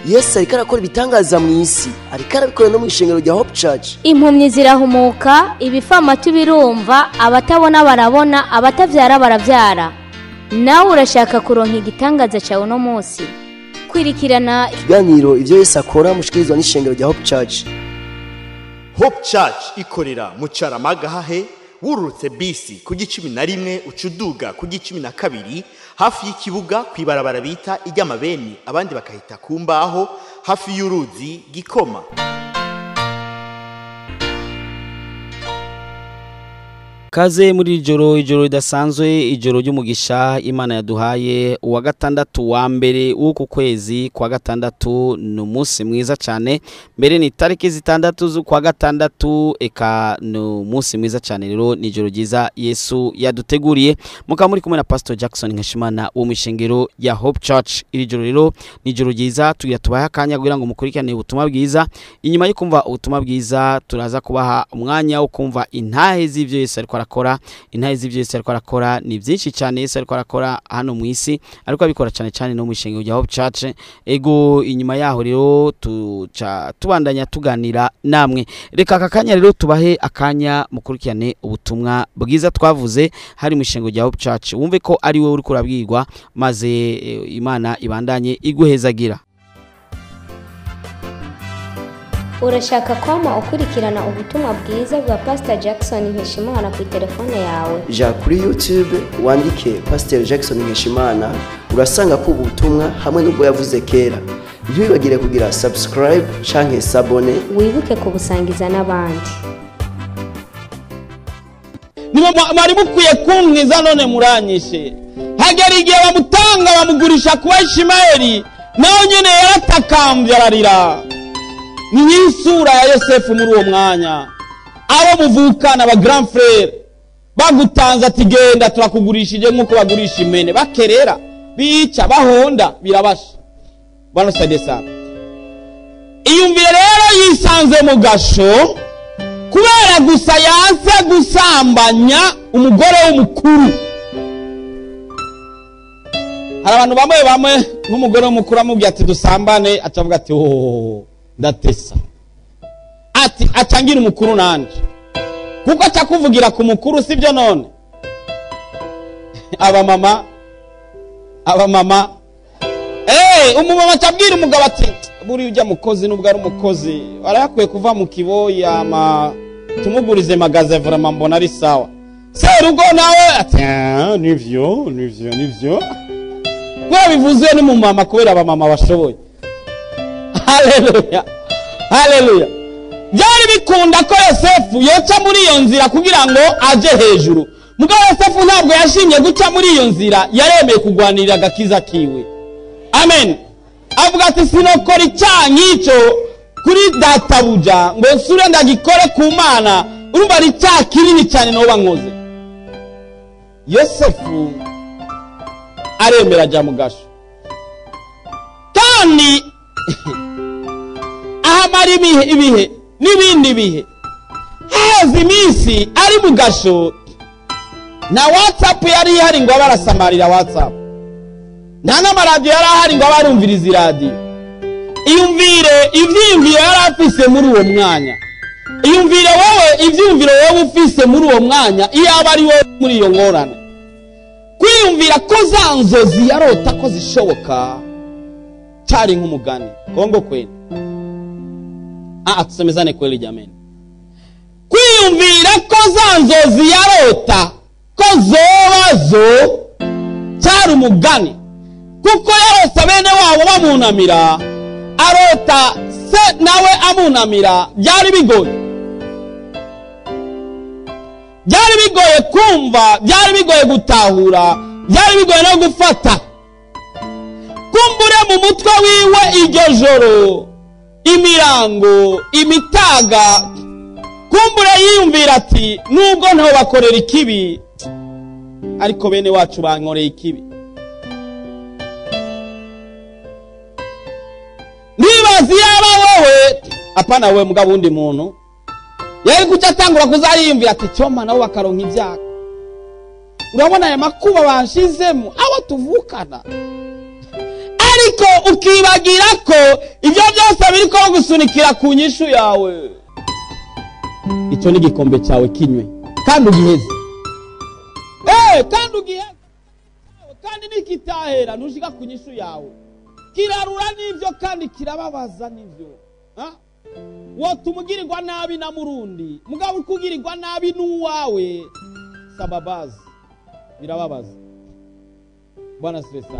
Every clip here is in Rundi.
yesu ariko arakora ibitangaza mu isi ariko arabikora no mu ishengero rya hope church impumyi zirahumuka ibifamatu birumva abatabona barabona abatabyara barabyara nawe urashaka kuronka igitangaza cyawe uno munsi kwirikirana ikiganiro ibyo yesu akora mushikirizwa n'ishengero rya hope church hope church ikorera mu caramagahahe wururutse bisi ku gicumi na rimwe ucuduga ku gicumi na kabiri hafi y'ikibuga ku ibarabara bita iry'amabeni abandi bakahita ku mbaho hafi y'uruzi gikoma kaze muri iri joro ijoro ridasanzwe ijoro ry'umugisha imana yaduhaye uwa gatandatu wa mbere w'uku kwezi kwa gatandatu ni umunsi mwiza cyane mbere ni itariki zitandatu z'ukwa gatandatu eka ni umunsi mwiza cyane rero ni ijoro ryiza yesu yaduteguriye mukaba muri kumwe na pastor jackson nkashimana wo mu ishengero ya hope church iri joro rero ni ijoro ryiza tugira tubahe akanya kugira ngo mukurikirane ubutumwa bwiza inyuma yo kumva ubutumwa bwiza turaza kubaha umwanya wo kumva intahe z'ibyo yesu ariko arakora intahe z'ibyo yesu ariko arakora ni byinshi cyane yesu ariko arakora hano mu isi ariko abikora cyane cyane no mu ishengero rya hope church ego inyuma yaho rero tuca tubandanya tuganira namwe reka aka kanya rero tubahe akanya mukurikirane ubutumwa bwiza twavuze hari mu ishengero rya hope church wumve ko ari wowe uri kurabwirwa maze eh, imana ibandanye iguhezagira urashaka kwama ukurikirana ubutumwa bwiza bwa pastor jackson nkeshimana ku telefone yawe ja kuri youtube wandike pasiteri jackson nkeshimana urasanga ko ubutumwa hamwe n'ubwo yavuze kera ntiwibagire kugira subscribe canke sabone wibuke kubusangiza n'abandi nibo mwa- mwari mukwiye kumwiza none muranyishe hagera igihe bamutanga bamugurisha kuba ishimayeli nawe nyine yaratakambye ararira ni nk'isura ya yosefu muri uwo mwanya abo muvukana ba grand frere bagutanze ati genda turakugurishije nk'uko bagurisha imene bakerera bica bahonda birabasha bano sade sana iyumvire rero yisanze mu gasho kubera gusa yanse gusambanya umugore w'umukuru hari abantu bamwe bamwe nk'umugore w'umukuru amubwira ati dusambane aca avuga ati hohoho ndatesa ati acangira umukuru nanje kuko aca kuvugira ku mukuru sibyo none abamama abamama Eh, umumama acabwira umugabo ati buriya ujya mukozi nubwo ari umukozi arayakwiye kuva mu kiboyi ama tumugurize magaze vraiment mbona ari sawa serugo nawe ati "Ah, nivyo nivyo nivyo kubera bivuzwe n'umumama kubera abamama bashoboye haleluya haleluya byari bikunda ko yosefu yoca muri iyo nzira kugira ngo aje hejuru mugabo yosefu ntabwo yashimye guca muri iyo nzira yaremeye kugwanirira agakiza kiwe amen avuga ati sinokora icyaha nk'icyo kuri databuja ngo nsure ndagikore ku mana urumva ari icyaha kinini cyane noba nkoze yosefu aremera ajya mu gasho kandi ahamara ibihe ibihe n'ibindi bihe haheze iminsi ari mu gasho na watsapu yari ihari ngo abe arasamarira watsapu nta n'amaradiyo yari ahari ngo abe arumviriza iradiyo iyumvire ibyiyumviro yari afise muri uwo mwanya iyumvire wowe ibyiyumviro wowe ufise muri uwo mwanya iyo aba ari wowe muri iyo ngorane kwiyumvira ko za nzozi yarota ko zishoboka cyari nk'umugani kongo kweli ah tusemezane kweli jameni kwiyumvira ko za nzozi yarota ko zoba zo cyari umugani kuko yarose bene wabo bamunamira arota se nawe amunamira byari bigoye byari bigoye kumva byari bigoye gutahura byari bigoye no gufata kumbure mu mutwe wiwe iryo joro imirango imitaga kumbure yiyumvira ati nubwo ntaho bakorera ikibi ariko bene wacu bankoreye ikibi ntibazi yaba wowe apana we mugabo wundi muntu yari kuca atangura kuzayiyumvira ati cyoma nabo bakaronka ibyago urabona aya makuba banshizemo abo tuvukana ariko ariko ukibagira ko ibyo byose biri ko gusunikira ku nyishu yawe icyo ni igikombe cyawe kinywe kandi ugiheze Eh, kandi ugiheze kandi nikitahera ntushika ku nyishu yawe kirarura n'ibyo kandi kirababaza n'ibyo Ha? wotuma ugirirwa nabi na murundi mugabo ukugirirwa nabi n'uwawe sababazi birababaza bwana siresa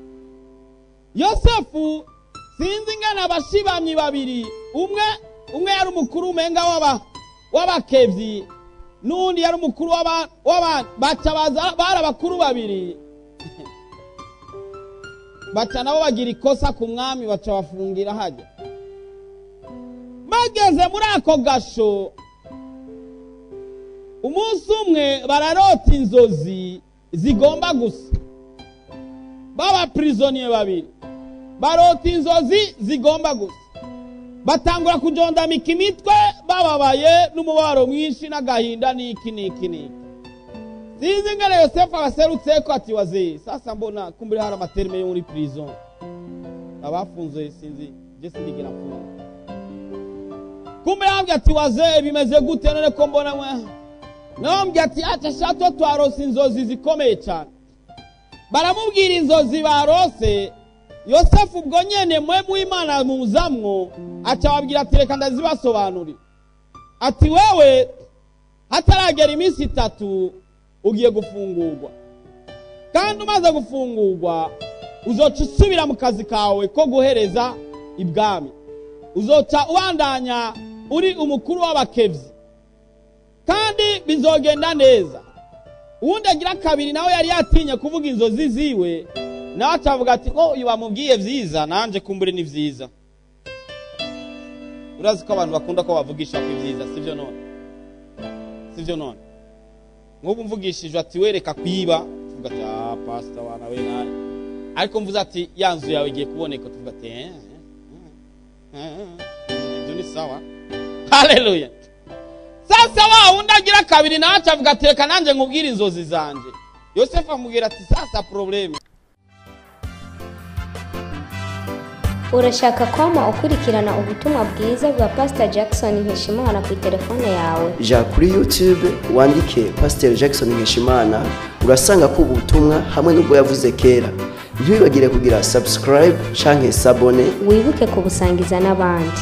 yosefu sinzi ingana abashibamyi babiri umwe umwe yari umukuru umenga w'aba w'abakevyi n'undi yari umukuru w'aba w'aba baca baza bari abakuru babiri baca nabo bagira ikosa ku mwami baca bafungira hajya bageze muri ako gasho umunsi umwe bararota inzozi zigomba gusa b'abapirizoniye babiri barota inzozi zigomba gusa batangura kujondamika imitwe bababaye n'umubabaro mwinshi n'agahinda n'iki n'iki n'iki sinzi ingene yosefu abaserutse ko ati wazeye sasa mbona kumbure hari amaterime yo muri prison abafunze sinzi je sindigera mfunga kumbe yambye ati wazeye bimeze gute none ko mbona mwe nambye ati aca shato twarose inzozi zikomeye cyane baramubwira inzozi barose yosefu ubwo nyene mwe muimana muzamwo aca ababwira ati reka ndazibasobanurira ati wewe hataragera iminsi itatu ugiye gufungurwa kandi umaze gufungurwa uzoca usubira mu kazi kawe ko guhereza ibwami uzoca ubandanya uri umukuru w'abakebyi kandi bizogenda neza uwundi agira kabiri nawe yari yatinye kuvuga inzozi ziwe nawe acavuga ati ko uyu bamubwiye byiza nanjye kumbure ni byiza urazi ko abantu bakunda ko bavugisha ko ibyiza sibyo none sibyo none nk'ubu mvugishije ati wereka kwiba tuvuga ati ah pasita wana we nawe ariko mvuze ati ya nzu yawe igiye kuboneka tuvuga ati eh, eh, eh, eh, ibyo ni sawa haleluya sasa wa wundi agira kabiri nawe acavuga ati reka nanjye nkubwire inzozi zanjye yosefu amubwira ati sasa probleme urashaka kwama ukurikirana ubutumwa bwiza bwa pasita jackson nkeshimana ku telefone yawe ja kuri youtube wandike pasiteri jackson nkeshimana urasanga ko ubutumwa hamwe n'ubwo yavuze kera ntiwibagire kugira subscribe canke sabone wibuke kubusangiza n'abandi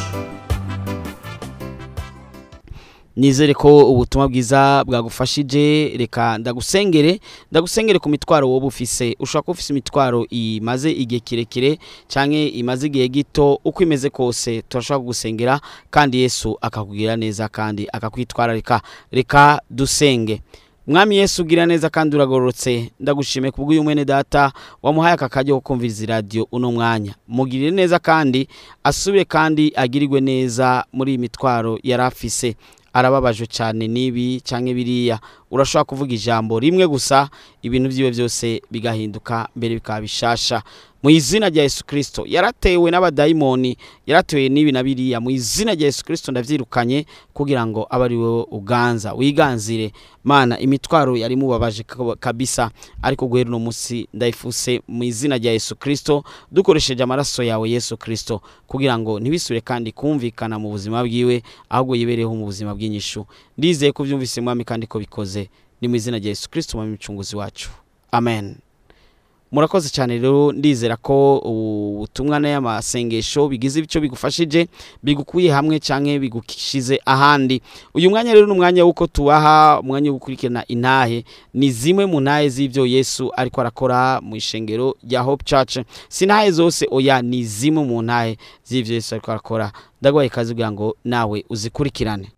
nizere ko ubutumwa bwiza bwagufashije reka ndagusengere ndagusengere ku mitwaro wowe ufise ushobora kuba ufise imitwaro imaze igihe kirekire cyangwa imaze igihe gito uko imeze kose turashobora kugusengera kandi yesu akakugira neza kandi akakwitwararika reka dusenge mwami yesu ugira neza kandi uragororotse ndagushimiye ku bw'uyu mwene data wamuhaye aka kajya ko kumviriza iradiyo uno mwanya mugirire neza kandi asubire kandi agirirwe neza muri iyi mitwaro yari afise arababajwe cyane n'ibi cyangwa biriya urashobora kuvuga ijambo rimwe gusa ibintu byiwe byose bigahinduka mbere bikaba bishasha mu izina rya yesu kirisito yaratewe n'abadayimoni yaratewe n'ibi na biriya mu izina rya yesu kirisito ndabyirukanye kugira ngo abe ari wowe uganza wiganzire mana imitwaro yari mubabaje kabisa ariko guhera uno munsi ndayifuse mu izina rya yesu kirisito dukoresheje amaraso yawe yesu kirisito kugira ngo ntibisure kandi kumvikana mu buzima bwiwe ahubwo yibereho mu buzima bw'inyishu ndizeye ko byumvise mwami kandi ko bikoze ni mu izina rya yesu kirisito mwami mucunguzi wacu amen murakoze cyane rero ndizera ko ubutumwa n'amasengesho bigize icyo bigufashije bigukuye hamwe cyangwa bigushize ahandi uyu mwanya rero ni umwanya w'uko tubaha umwanya wo gukurikirana intahe ni zimwe mu ntahe z'ibyo yesu ariko arakora mu ishengero rya hope church si intahe zose oya ni zimwe mu ntahe z'ibyo yesu ariko arakora ndaguhaye ikaze kugira ngo nawe uzikurikirane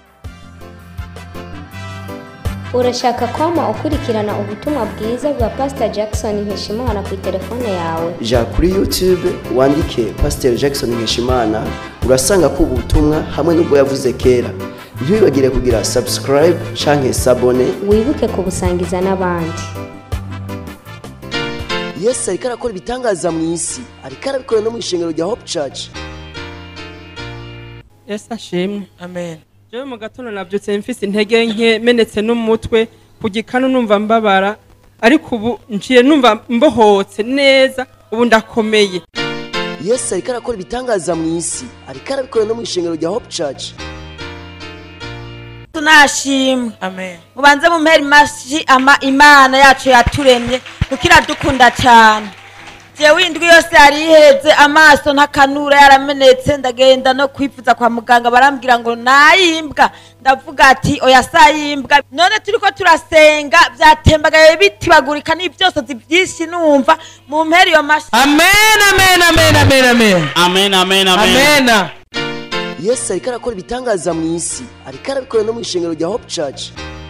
urashaka kwama ukurikirana ubutumwa bwiza bwa pasita jackson nkeshimana ku telefone yawe ja kuri youtube wandike pasiteri jackson nkeshimana urasanga ko ubutumwa hamwe n'ubwo yavuze kera ntiwibagire kugira subscribe canke sabone wibuke kubusangiza n'abandi yesu ariko arakora ibitangaza mu isi ariko arabikora no mu ishengero rya hope church yesu ashimwe amen jewe mu gatondo nabyutse mfise intege nke menetse n'umutwe ku gikanu numva mbabara ariko ubu nciye numva mbohotse neza ubu ndakomeye yesu ariko arakora ibitangaza mu isi ariko arabikora no mu ishengero rya hope church tunashimwe amen mubanze mumpera imashi ama imana yacu yaturemye kuko iradukunda cyane jewe indwi yose yari iheze amaso ntakanura yaramenetse ndagenda no kwifuza kwa muganga barambwira ngo nayimbwa ndavuga ati oya sayimbwa none turiko turasenga vyatembagaye bitibagurika n'ivyosozi vyinshi numva mumpera iyo mashi amen amen amen amen amen amen amen amen amen yesu ariko arakora ibitangaza mu isi ariko arabikora no mu ishengero rya hope church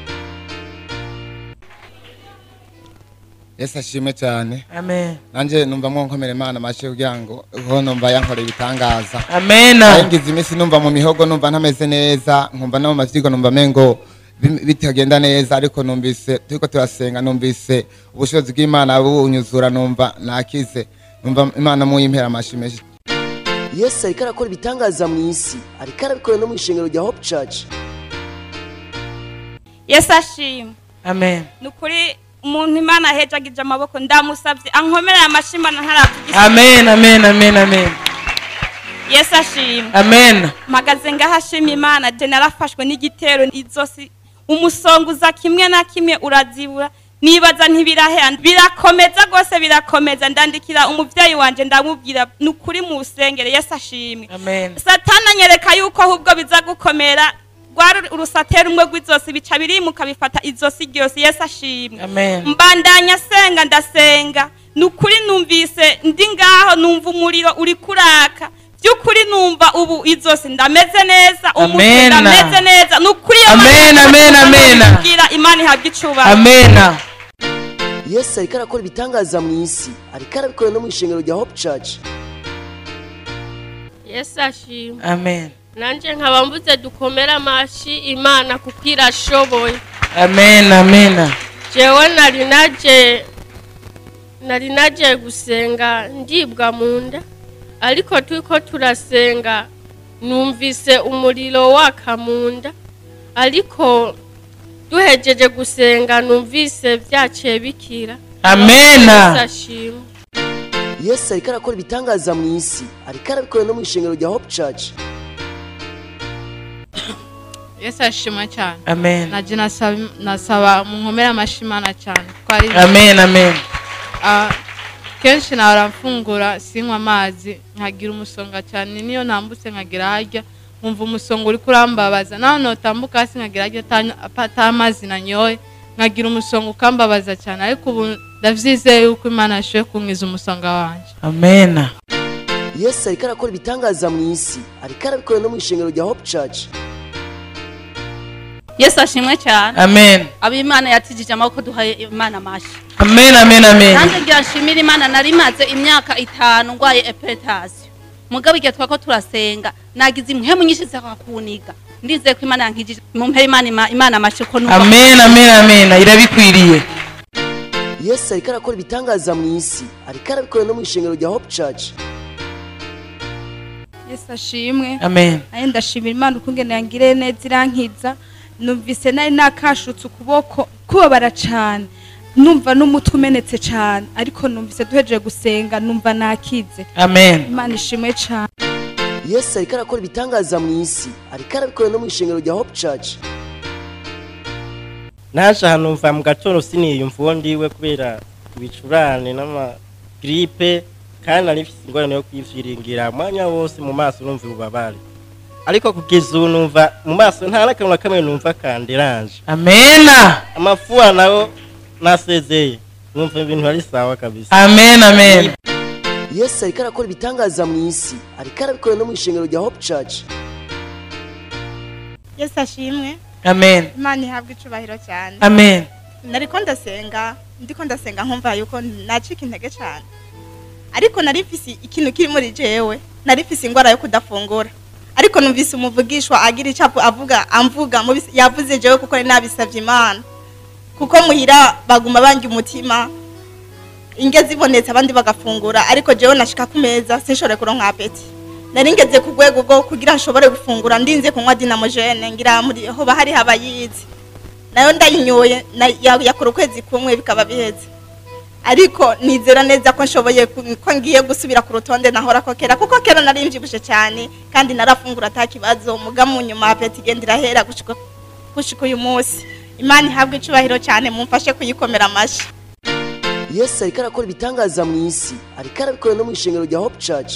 yesu ashimwe cyane amen nanjye numva nkomera imana amashyi kugira ngo ho numva yankoreye ibitangaza amen ngize iminsi numva mu mihogo numva ntameze neza nkumva no mu mavyigo numva mengo bi- bitagenda neza ariko numvise turiko turasenga numvise ubushobozi bw'imana bunyuzura numva nakize numva imana muyimpera amashyi menshi yesu ariko arakora ibitangaza mu isi ariko arabikora no mu ishengero rya hope church yesu ashimwe amen ni ukuri umuntu imana ahejagije amaboko ndamusabye ankomereye amashimana ntaravugisha amen amen amen amen yesu ashimwe amen mpagaze ngaho ashima imana je narafashwe n'igitero izosi umusonguza kimwe na kimwe urazibura nibaza ntibirahera birakomeza rwose birakomeza ndandikira umuvyeyi wanje ndamubwira ni ukuri mu rusengero yesu ashimwe amen satani anyereka yuko ahubwo biza gukomera rwari urusatera rumwe rw'izosi bica birimuka bifata izosi ryose yesu ashimwe amen mbandanya senga ndasenga ni ukuri numvise ndi ngaho numva umuriro uri kuraka by'ukuri numva ubu izosi ndameze neza umutwe Amen. ndameze neza ni ukuri iyo Amen, Mana amen, amen. kubwira imana ihabwa icubahiro amen yesu ariko arakora ibitangaza mu isi ariko arabikora no mu ishengero rya hope church yesu ashimwe amen nanjye nkaba mvuze dukomere amashi imana kuko irashoboye amen amen jewe nari naje nari naje gusenga ndibwa mu nda ariko turiko turasenga numvise umuriro waka mu nda ariko duhejeje gusenga numvise byaciye bikira Amen. Yesu ashimwe yesu ariko arakora ibitangaza mu isi ariko arabikora no mu ishengero rya hope church yesu ashimwe cyane amen naje nasaba nasaba munkomere amashimana cyane kuko ari amen amen Ah, kenshi nahora mfungura sinywa amazi nkagira umusonga cyane niyo nambutse nkagira harya nkumva umusonga uri kurambabaza naho notambuka hasi nkagira harya ata- ata amazi nanyoye nkagira umusonga ukambabaza cyane ariko ubu ndavyizeye yuko imana yashoboye kunkiza umusonga wanje amen yesu ariko arakora ibitangaza mu isi ariko arabikora no mu ishengero rya hope church yesu ashimwe cyane amen abo imana yatijije amaboko duhaye imana amashyi amen amen amen nanjye ngira nshimire imana nari maze imyaka itanu ndwaye epetasiyo mugabo igihe twako turasenga nagize impwemu nyinshi zakakuniga ndizeye ko imana yankijije mumpere imana ima- imana amashyi ko nuko amen amen amen irabikwiriye yesu ariko arakora ibitangaza mu isi ariko arabikora no mu ishengero rya hope church yesu ashimwe amen naye ndashimira imana ukungene yangiriye neza irankiza numvise nari nakashutse ukuboko kubabara cyane numva n'umutwe umenetse cyane ariko numvise duhejeje gusenga numva nakize amen imana ishimwe cyane yesu ariko arakora ibitangaza mu isi ariko arabikora no mu ishengero rya hope church naje ahantu mva mu gatondo siniyumva uwo ndiwe kubera ibicurane n'amagiripe kandi nari mfite ingorane yo kwivyiringira umwanya wose mu maso numva ububabare ariko kugeza ubu numva mu maso nta n'akantu na kamwe numva kanderanje amen amafuwa nayo nasezeye numva ibintu ari sawa kabisa amen amen yesu ariko arakora ibitangaza mu isi ariko arabikora no mu ishengero rya hope church yesu ashimwe amen imana ihabwa icubahiro cyane amen nariko ndasenga ndiko ndasenga nkumva yuko nacika intege cyane ariko nari mfise ikintu kiri muri jewe nari mfise ingwara yo kudafungura ariko numvise umuvugishwa agira icapu avuga amvuga mu bis- yavuze jewe kuko nari nabisavye imana kuko muhira baguma banga umutima inge zibonetse abandi bagafungura ariko jewe nashika ku meza sinshobore kuronka apeti nari ngeze ku rwego rwo kugira nshobore gufungura ndinze kunywa dinamojene ngira muri hoba hari habayizi nayo ndayinyoye na- ya- yakora ukwezi kumwe bikaba biheze ariko nizera neza ko nshoboye ku- ko ngiye gusubira ku rutonde nahora ko kera kuko kera nari mbyibushe cyane kandi narafungura ata kibazo muga mu nyuma apeti igenda irahera gushika gushika uyu munsi imana ihabwe icubahiro cyane mumfashe kuyikomera amashyi yesu ariko arakora ibitangaza mu isi ariko arabikora no mu ishengero rya hope church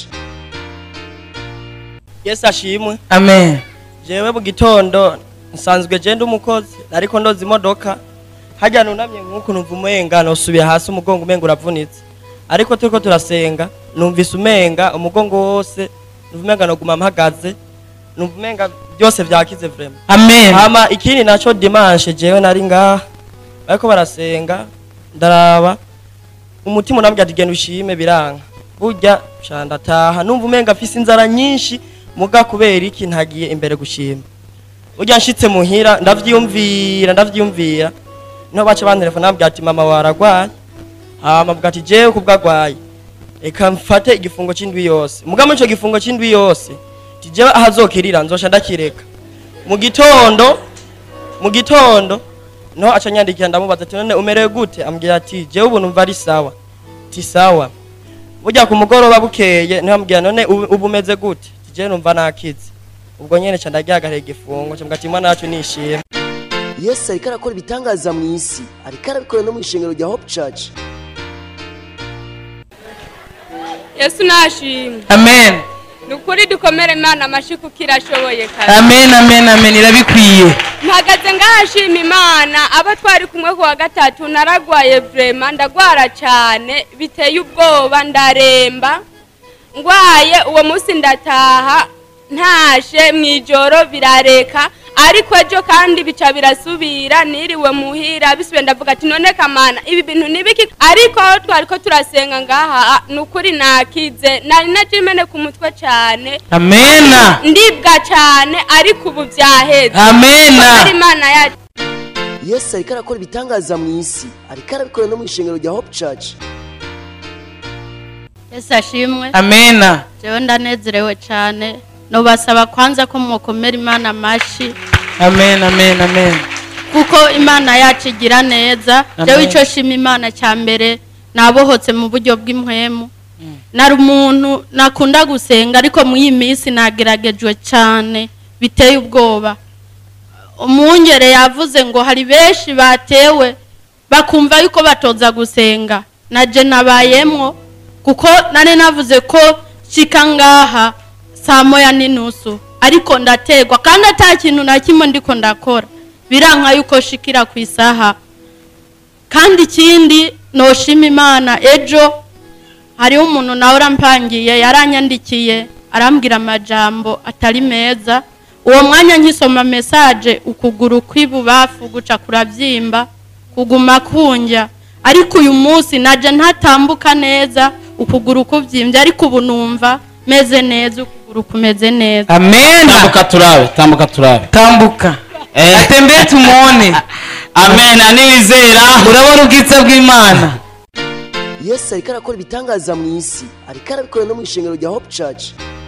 yesu ashimwe amen jewe mu gitondo nsanzwe genda umukozi ariko ndoza imodoka hajya nunamye nk'uku numva umenga nosubira hasi umugongo umenga uravunitse ariko turiko turasenga numvise umenga umugongo wose numva umenga noguma mpagaze numva umenga byose vyakize vrema Amen. hama ikindi naco dimanche jewe nari ngaha bariko barasenga ndaraba umutima unambwira ati genda ushime biranga burya sha ndataha numva umenga afise inzara nyinshi muga kubera iki ntagiye imbere gushima burya nshitse muhira ndavyiyumvira ndavyiyumvira niho baca bantelefona bambwira ati mama waragwaye hama bwa ati jewe kubwo agwaye reka mfate igifungo c'indwi yose muga muri ico gifungo c'indwi yose ti jewe ahazokirira nzosha ndakireka mu gitondo mu gitondo niho aca nyandikira ndamubaza ati none umerewe gute ambwira ati jewe ubu numva ari sawa ti sawa burya ku mugoroba bukeye niho ambwira none ubu ubu umeze gute ti jewe numva nakize ubwo nyene ca ndagihagarara igifungo ca mbwira ati mwana wacu nishimwe yesu ariko arakora ibitangaza mu isi ariko arabikora no mu ishengero rya hope church yesu nashimwe amen ni ukuri dukomere imana amashyi kuko irashoboye kare amen amen amen irabikwiye mpagaze ngahashima imana abo twari kumwe ku wa gatatu naragwaye vrema ndagwara cyane biteye ubwoba ndaremba ngwaye uwo munsi ndataha ntashe mu ijoro birareka ariko ejo kandi bica birasubira niriwe muhira bisubiye ndavuga ati none kamana ibi bintu nibiki ariko aho twari ko turasenga ngaha ni ukuri nakize nari najimene ku mutwe cyane amena ndibwa cyane ariko ubu byaheze Amena. Kuko ari imana yacu yesu ariko arakora ibitangaza mu isi ariko arabikora no mu ishengero rya hope church yesu ashimwe amena jewe ndanezerewe cyane nobasaba kwanza ko mwokomera imana amashi amen amen amen kuko imana yacu igira neza Amen. jewe icyo shima imana cya mbere nabohotse mu buryo bw'impwemu nari umuntu nakunda gusenga ariko muri iyi minsi nageragejwe cyane biteye ubwoba umwungere yavuze ngo hari benshi batewe bakumva yuko batoza gusenga naje nabayemwo kuko nari navuze ko shika ngaha saa moya n'inusu ariko ndategwa kandi ata kintu na kimwe ndiko ndakora biranka yuko shikira ku isaha kandi ikindi noshima imana ejo hariho umuntu nawe urampangiye yaranyandikiye arambwira amajambo atari meza uwo mwanya nkisoma mesaje ukuguru kw'ibubafu guca kurabyimba kuguma kunjya ariko uyu munsi naje ntatambuka neza ukuguru kubyimbye ariko ubu numva meze neza ukuguru kumeze neza amen tambuka turabe tambuka turabe tambuka atembeye tumone amen anizera urabona ubwiza bw'imana yesu ariko arakora ibitangaza mu isi ariko arabikora no mu ishengero rya hope church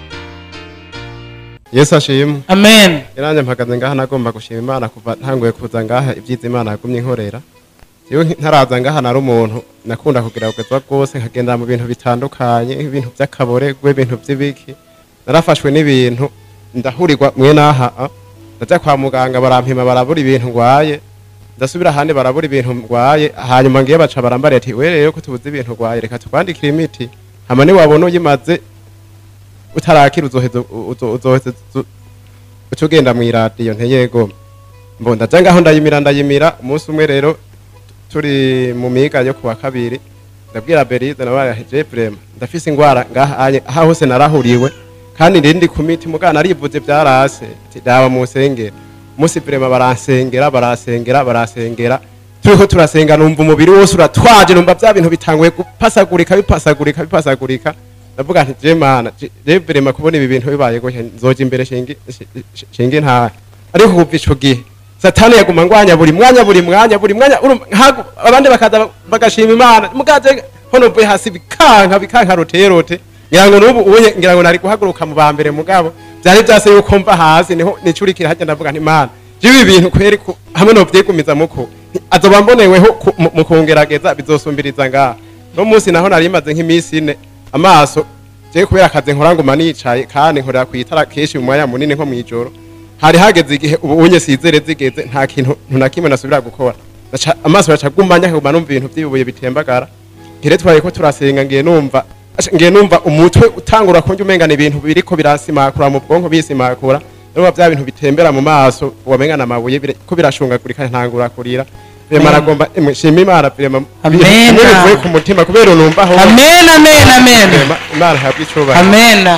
yesu ashimwe amen iranjye mpagaze ngaha nagomba gushima imana kuva ntanguye kuza ngaha ibyiza imana yagumye inkorera yewe ntaraza ngaha nari umuntu nakunda kugira kugezwa rwose nkagenda mu bintu bitandukanye ibintu by'akaboregwe ibintu by'ibiki narafashwe n'ibintu ndahurirwa mwe n'aha ah. ndaja kwa muganga barampima barabura ibintu ngwaye ndasubira ahandi barabura ibintu ngwaye hanyuma ngiye baca barambariye ati we rero ko tubuze ibintu ngwaye reka tukwandikire imiti hama niwabona uyimaze utarakira uzoheza uzo- uzoheza uzo- uca ugenda mw'iradiyo ntiyego mbo ndaja ngaho ndayimira ndayimira umunsi umwe rero turi mu miga yo kuwa kabiri ndabwira berize nabaye je vrema ndafise ingwara ngaha anye- aha hose narahuriwe kandi ndindi ku miti mugana narivuze byarase ati daba musengera umunsi vrema baransengera baransengera baransengera turiko turasenga numva umubiri wose uratwaje numva bya bintu bitanguye gupasagurika bipasagurika bipasagurika ndavuga nti je mana je- je vrema kubona ibi bintu bibaye gutya nzoja imbere shingi shi- shingi nta ariko kuva ico gihe satani yaguma ngwanya buri mwanya buri mwanya buri mwanya urumva nkago abandi bakaza bagashima imana mugaze hono mvuye hasi bikanka bikanka roterote ngira ngo nubu uye ngira ngo nari guhaguruka mu bambere mugabo byari byase yuko mva hasi niho nicurikira hajya ndavuga nti imana je ibi bintu kweri ku- hamwe no vyigumiza muko azoba mboneweho ku- mu- mu kungerageza bizosumbiriza ngaha no munsi naho nari maze nk'iminsi ine amaso je kubera akazi nkora nguma nicaye kandi nkorera ku itara kenshi mu mwanya munini nko mw'ijoro hari hageze igihe ubu unye sizere zigeze nta kintu na kimwe nasubira gukora Naca- amaso yaca agumanya nkaguma numva ibintu by'ibibuye bitembagara ngere twaye ko turasenga ngiye numva Asha, ngiye numva umutwe utangura kunjya umengana ibintu biriko birasimakura mu bwonko bisimakura numva bya bintu bitembera mu maso wamengana amabuye bire- ko birashungagurika ntangura kurira Vrema Amen. nagomba emwe shima imana vrema Amen. bimwe bivuye ku mutima kubera unumva aho Amen, amen, amen. Vrema, imana ihabwe icubahiro Amen.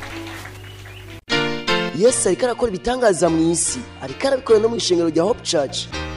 yesu ariko arakora ibitangaza mu isi ariko arabikora no mu ishengero rya hope church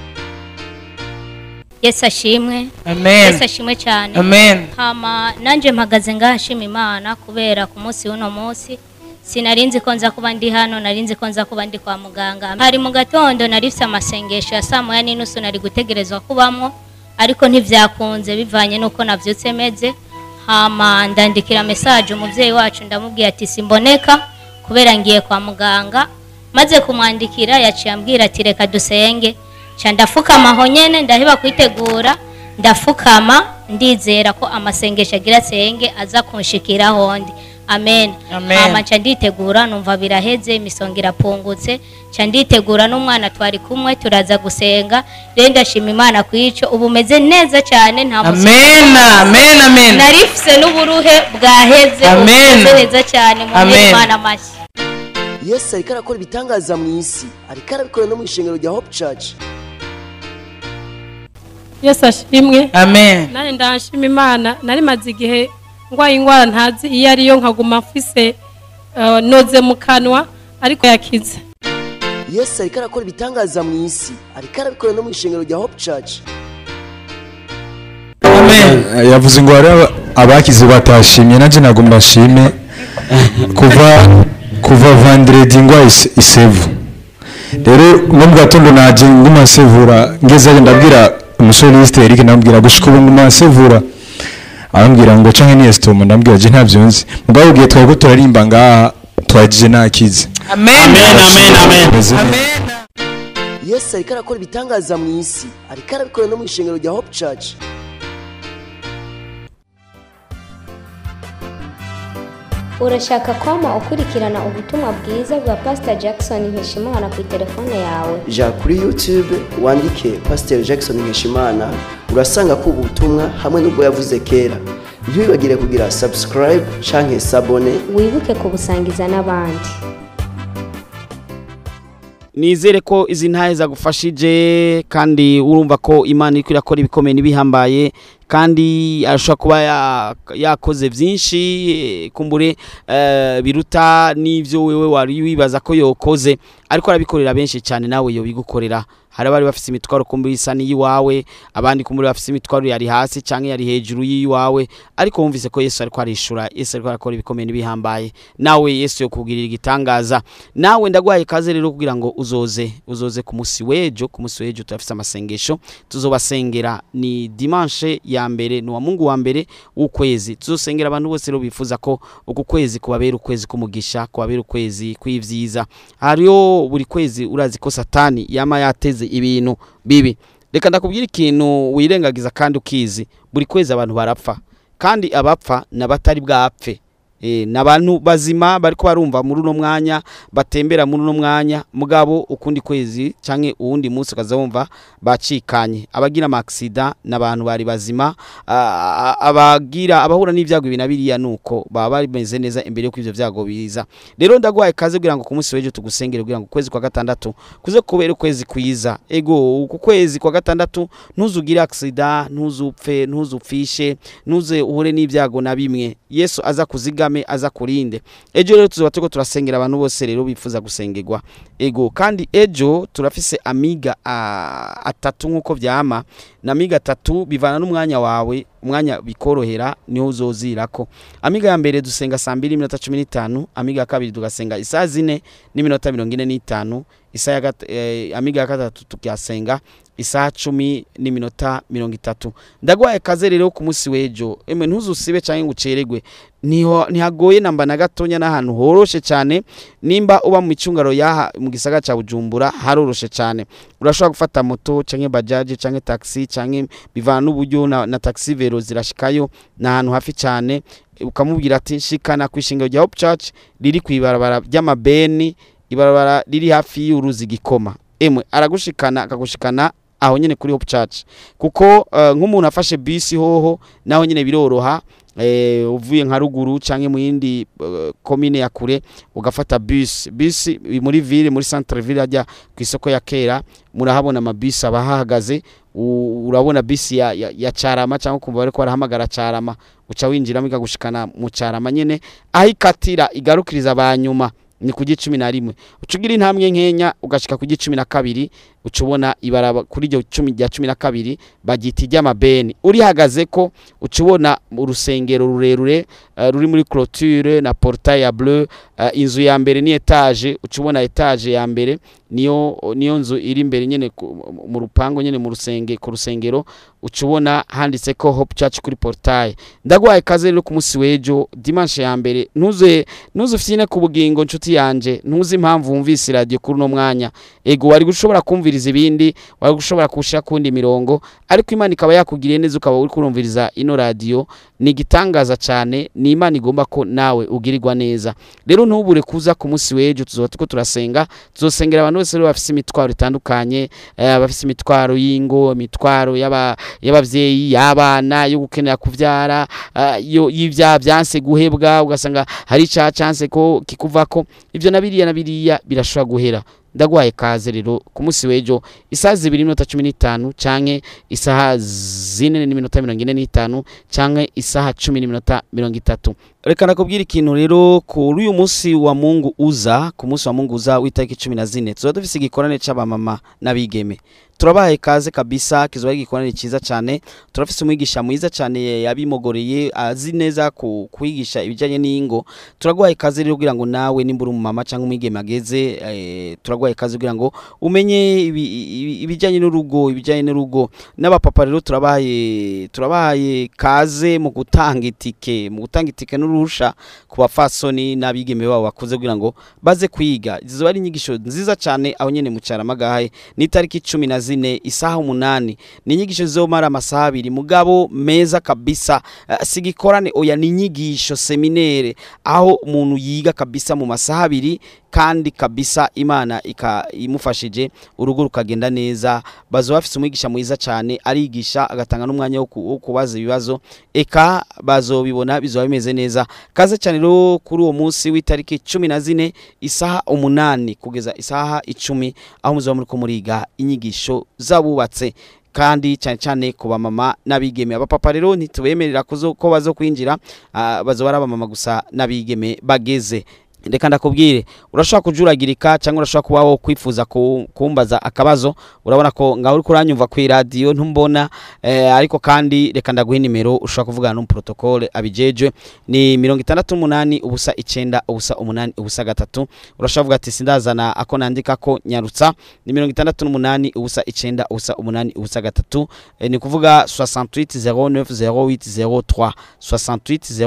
yesu ashimwe Amen. yesu ashimwe cyane Amen. hama nanjye mpagaze ngaha nshima imana kubera ku munsi w'uno munsi sinari nzi ko nza kuba ndi hano nari nzi ko nza kuba ndi kwa muganga hari mu gatondo nari mfite amasengesho ya saa moya n'inusu nari gutegerezwa kubamwo ariko ntibyakunze bivanye n'uko nabyutse meze hama ndandikira mesaje umubyeyi wacu ndamubwira ati simboneka kubera ngiye kwa muganga maze kumwandikira yaciye ambwira ati reka dusenge nca ndafukama aho nyene ndaheba kwitegura ndafukama ndizera ko amasengesho agira senge aza kunshikira hondi amen Amen. hama nca nditegura numva biraheze imisonga irapungutse nca nditegura n'umwana twari kumwe turaza gusenga rero ndashima imana ku ico ubu meze neza cyane nta musonga Amen, ufise. amen, amen. nari mfise n'uburuhe bwaheze ubu Amen. meze neza cyane mu Amen. imana amashyi yesu ariko arakora ibitangaza mu isi ariko arabikora no mu ishengero rya hope church yesu ashimwe Amen. nanjye ndashima imana nari maze igihe ndwaye indwara ntazi iyo ariyo nkaguma mfise eh, noze mu kanwa ariko yakize yesu ariko arakora ibitangaza mu isi ariko arabikora no mu ishengero rya hope church Eh, yavuze ngo hari aba- abakize batashimye nanjye ntabwo mbashime kuva kuva vandredi ngwa ise- isevu rero no mu gatondo naje nguma nsevura ngezeyo ndabwira umusore lisite Eric ndamubwira gushika ubu nguma nsevura arambwira ngo canke ni esitomo ndambwira je ntavyo nzi mugabo ubwiye twari ko turarimba ngaha twagije nakize Amen. amen amen yesu ariko arakora ibitangaza mu isi ariko arabikora no mu ishengero rya hope church urashaka kwama ukurikirana ubutumwa bwiza bwa pastor jackson nkeshimana ku telefone yawe ja kuri youtube wandike pasiteri jackson nkeshimana urasanga ko ubutumwa hamwe n'ubwo yavuze kera ntiwibagire kugira subscribe canke sabone wibuke kubusangiza n'abandi nizere ko izi ntahe zagufashije kandi urumva ko imana iri irakora ibikomeye n'ibihambaye kandi arashobora kuba ya- yakoze byinshi eh, kumbure eh, biruta n'ibyo wewe wari wibaza ko yokoze ariko arabikorera benshi cyane nawe yobigukorera hari abari bafite imitwaro kumbure isa n'iyiwawe abandi kumbure bafite imitwaro yari hasi cyangwa yari hejuru y'iwawe ariko wumvise ko yesu ariko arishura yesu ariko arakora ibikomeye n'ibihambaye nawe yesu yo kugirira igitangaza nawe ndagwaye kaze rero kugira ngo uzoze uzoze ku munsi w'ejo ku munsi w'ejo turafite amasengesho tuzobasengera ni dimanche ya mbere ni uwa mungu wa mbere w'ukwezi tuzosengera abantu bose rero bifuza ko uku kwezi kubabera ukwezi k'umugisha kubabera ukwezi kw'ivyiza hariyo buri kwezi urazi ko satani yama yateze ibintu bibi reka ndakubwira ikintu wirengagiza kandi ukizi buri kwezi abantu barapfa kandi abapfa n'abatari bwapfe Eh, ni abantu bazima bariko barumva muri uno mwanya batembera muri uno mwanya mugabo ukundi kwezi canke uwundi munsi ukaza wumva bacikanye abagira amaksida n'abantu bari bazima ah, abagira abahura n'ivyago ibi na biriya nuko baba bameze neza imbere yuko ivyo vyago biza rero ndagwaye kaze kugira ngo ku munsi w'ejo tugusengere kugira ngo ukwezi kwa gatandatu kuze kubera ukwezi kwiza ego uku kwezi kwa gatandatu ntuzugire aksida ntuzupfe ntuzupfishe ntuze uhure n'ibyago na bimwe yesu aza kuzigame aza kurinde ejo rero tuzoba turiko turasengera abantu bose rero bifuza gusengerwa ego kandi ejo turafise amiga ah, atatu nk'uko vyama na amiga atatu bivana n'umwanya wawe umwanya bikorohera niho uzozirako amiga ya mbere dusenga saa mbiri n'iminota cumi n'itanu amiga ya kabiri tugasenga isaa zine n'iminota mirongo ine n'itanu isaha ya gat- eh, amiga ya gatatu tukasenga isaha cumi n'iminota mirongo itatu ndagwaye kaze rero ku munsi w'ejo emwe ntuzusibe cyangwa ngo uceregwe niho ntihagoye namba na gatonya n'ahantu horoshe cyane nimba uba mu micungaro yaha mu gisagara cya bujumbura haroroshe cyane urashobora gufata moto cyangwa bajaji cyangwa taxi cyangwa bivana n'uburyo na, na taxi vero zirashikayo ni ahantu hafi cyane ukamubwira ati shikana ku ishingiro rya Hope Church riri ku ibarabara ry'amabeni ibarabara riri hafi y'uruzi gikoma emwe aragushikana akagushikana aho nyene kuri Hope Church kuko uh, nk'umuntu afashe bisi hoho naho nyene biroroha eh, uvuye nka ruguru canke mu yindi uh, komine ya kure ugafata bus bus muri ville muri centre ville ajya ku isoko ya kera murahabona amabisi aba ahahagaze u- urabona bisi ya, ya, ya carama cyangwa kumva bariko barahamagara carama uca winjiramo ikagushikana mu carama nyene aho ikatira igarukiriza abanyuma ni ku gicumi na rimwe uca ugira intambwe nkenya ugashika ku gicumi na kabiri uca ubona ibaraba kuri iryo cumi rya cumi na kabiri bagita iry'amabeni urihagaze ko uca ubona urusengero rurerure eh, ruri muri clôture na portail ya bleu eh, inzu ya mbere ni etage uca ubona etage ya mbere niyo niyo nzu iri imbere nyene ku- mu rupango nyene mu rusenge ku rusengero uca ubona handitse ko Hope Church kuri portail ndagwaye kaze rero ku munsi w'ejo dimanche ya mbere ntuze ntuze ufyine ku bugingo nshuti yanje ntuzi impamvu wumvise radio kuri uno mwanya ego wari gushobora kumviriza ibindi wari gushobora kushira kundi mirongo ariko imana ikaba yakugiriye neza ukaba uri kurumviriza ino radio ni igitangaza cyane ni imana igomba ko nawe ugirirwa neza rero ntubure kuza ku munsi w'ejo tuzoba turiko turasenga tuzosengera abantu bose rero bafise imitwaro itandukanye eh, bafise imitwaro y'ingo imitwaro y'aba- y'abavyeyi y'abana yo gukenera kuvyara ah, yo- y'ivyaha vyanse guhebwa ugasanga hari icaha canse ko kikuvako ivyo na biriya na biriya birashobora guhera ndagwaye kaze rero ku munsi w'ejo isaha zibiri n'iminota cumi n'itanu canke isaha zine n'iminota mirongo ine n'itanu canke isaha cumi n'iminota mirongo itatu reka nakubwira ikintu rero kuri uyu munsi wa mungu uza ku munsi wa mungu uza w'itariki cumi na zine tuba dufise igikorane c'abamama n'abigeme turabahaye kaze kabisa kizoba ari igikorane cyiza cyane turafise umwigisha mwiza cyane yabimogoreye azi neza ku kwigisha ibijyanye n'ingo turaguhaye kaze rero kugira ngo nawe nimba uri umumama cyangwa umwigeme ageze eh, turaguhaye kaze kugira ngo umenye ibi- ibi- ibijyanye n'urugo ibijyanye n'urugo n'abapapa rero turabahaye turabahaye kaze mu gutanga itike mu gutanga itike n'uruhusha ku bafasoni n'abigeme babo bakuze kugira ngo baze kwiga zizoba ari inyigisho nziza cyane aho nyene mu Caramagahe ni itariki cumi na zine isaha umunani ni inyigisho zizomara amasaha abiri mugabo meza kabisa uh, sigikorane oya ni inyigisho seminere aho umuntu yiga kabisa mu masaha abiri kandi kabisa imana ika imufashije urugo rukagenda neza bazo bafise umwigisha mwiza cyane arigisha agatanga n'umwanya wo ku- wo kubaza ibibazo eka bazobibona bizoba bimeze neza kaze cyane rero kuri uwo munsi w'itariki cumi na zine isaha umunani kugeza isaha icumi aho muzoba muri ko muriga inyigisho z'abubatse kandi cyane cyane ku bamama n'abigeme abapapa rero ntitubemerera kuzo- ko bazo kwinjira ah, bazoba ari abamama gusa n'abigeme bageze reka ndakubwire urashobora kujuragirika cyangwa urashobora kuba wo kwifuza ku- kumbaza akabazo urabona ko ngaho uri kuranyumva ku iradiyo ntumbona eh, ariko kandi reka ndaguha nimero ushobora kuvugana n'umuprotokole abijejwe ni mirongo itandatu n'umunani ubusa icenda ubusa umunani ubusa gatatu urashobora kuvuga ati sindazana ako nandika ko nyarutsa ni mirongo itandatu n'umunani ubusa icenda ubusa umunani ubusa gatatu eh, ni kuvuga 68 09 08 03 68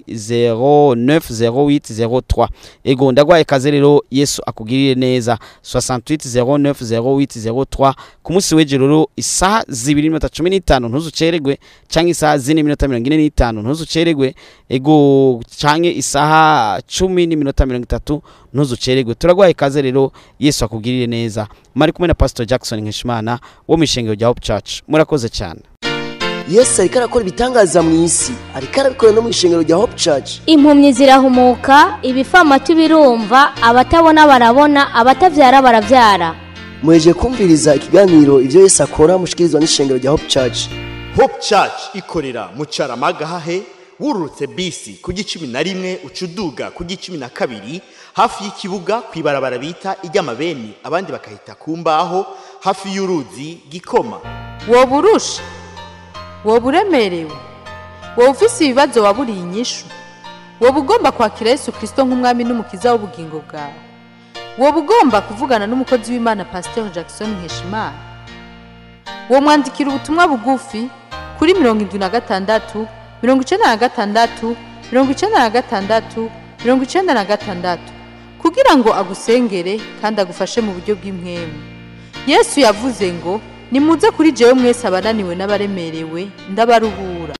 08 09 08 03 ego ndagwaye kaze rero yesu akugirire neza 68 09 08 03 ku munsi w'ejo rero isaha zibiri n'iminota cumi n'itanu ntuzuceregwe canke isaha zine n'iminota mirongo ine n'itanu ntuzuceregwe ego canke isaha cumi n'iminota mirongo itatu ntuzuceregwe turagwaye kaze rero yesu akugirire neza mari kumwe na pastor jackson nkeshimana wo mu ishengero rya hope church murakoze cyane yesu ariko arakora ibitangaza mu isi ariko arabikora no mu ishengero rya hope church impumyi zirahumuka ibifamatu birumva abatabona barabona abatabyara barabyara muheje kumviriza ikiganiro ibyo yesu akora mushikirizwa n'ishengero rya hope church hope church ikorera mu caramagahahe wururutse bisi ku gicumi na rimwe ucuduga ku gicumi na kabiri hafi y'ikibuga ku ibarabara bita iry'amabeni abandi bakahita ku mbaho hafi y'uruzi gikoma woba urusha woba uremerewe woba ufise ibibazo waburiye inyishu woba ugomba kwakira yesu kirisito nk'umwami n'umukiza w'ubugingo bwawe woba ugomba kuvugana n'umukozi w'imana pasiteri jackson nkeshimana uwo mwandikira ubutumwa bugufi kuri mirongo irindwi na gatandatu mirongo icyenda na gatandatu mirongo icyenda na gatandatu mirongo icyenda na gatandatu kugira ngo agusengere kandi agufashe mu buryo bw'impwemu yesu yavuze ngo nimuze kuri jewe mwese abananiwe n'abaremerewe ndabaruhura